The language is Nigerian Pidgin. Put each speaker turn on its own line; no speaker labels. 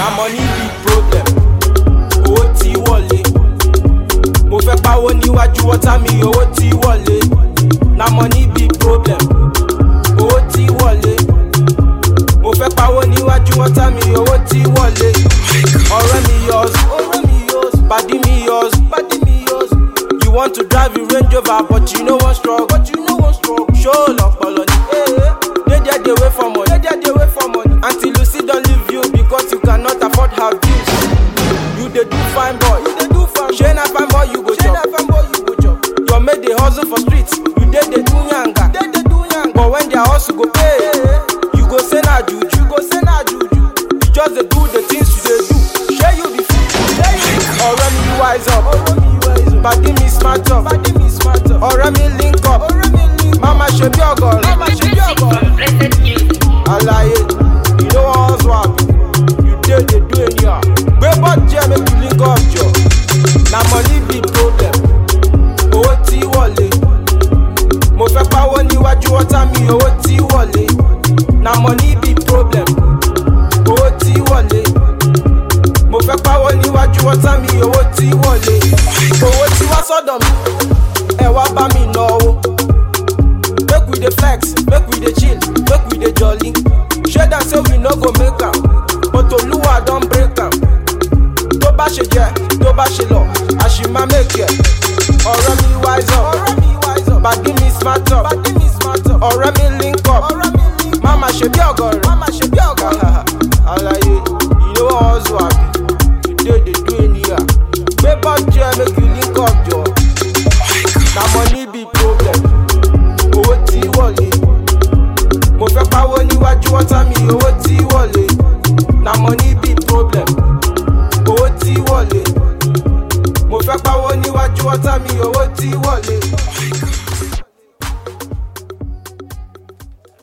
na money be problem owó tí wọlé mo fẹ́ pawó níwájú ọ̀tá mi owó tí wọlé na money be problem owó tí wọlé mo fẹ́ pawó níwájú ọ̀tá mi owó tí wọlé ọ̀rẹ́ mi yọs ọ̀rẹ́ mi yọs pàdí mi yọs pàdí mi yọs you want to drive a range rover but you no wan struggle but you no wan struggle show lọpọlọ ni dey there dey wait for money dey there dey wait for money until lucy don leave you because you cannot afford her bills you dey do fine boy you dey do fine shey na fine boy you go chop shey na fine boy you go chop your mate dey hustle for street you dey dey do yanga dey dey do yanga but when their hustle go pay you go say na juju you go say na juju you just dey do the things you dey do shey you be fool shey you be fool ọ̀rẹ́ mi wise up pàdé mi smart up ọ̀rẹ́ mi link up mama ṣe bí ọ̀gọ̀rọ̀ mama ṣe bí
Music
ọ̀gọ̀rọ̀.
from Blessed Music.
alaye you know what's what you dey dey do anyhow gbé bọ́ọ̀jẹ́ make you link up jọ na money be problem owó tí wọlé mo fẹ́ pawó níwájú ọ̀tá mi owó tí wọlé na money be problem owó tí wọlé mo fẹ́ pawó níwájú ọ̀tá mi owó tí wọlé owó tí wá sọ́dọ̀ mi ẹ wá bá mi náwó. make we dey flex make we dey chill make we dey jolly shey dem say we no go make am but olúwa don break am tó bá ṣe jẹ tó bá ṣe lọ àṣìmá make ẹ ọ̀rẹ́ mi wise up pàdé mi smart up ọ̀rẹ́ mi link up máma ṣe bí ọ̀gọ̀rẹ̀ alaye you know hustle abi you dey dey do anyhow gbé bọ́ọ̀jẹ́ make you link up jọ na money be problem owó tí wọlé mo fẹ́ pawó níwájú ọ̀tá mi owó tí wọlé na money be problem owó tí wọlé mo fẹ́ pawó níwájú ọ̀tá mi owó tí wọlé.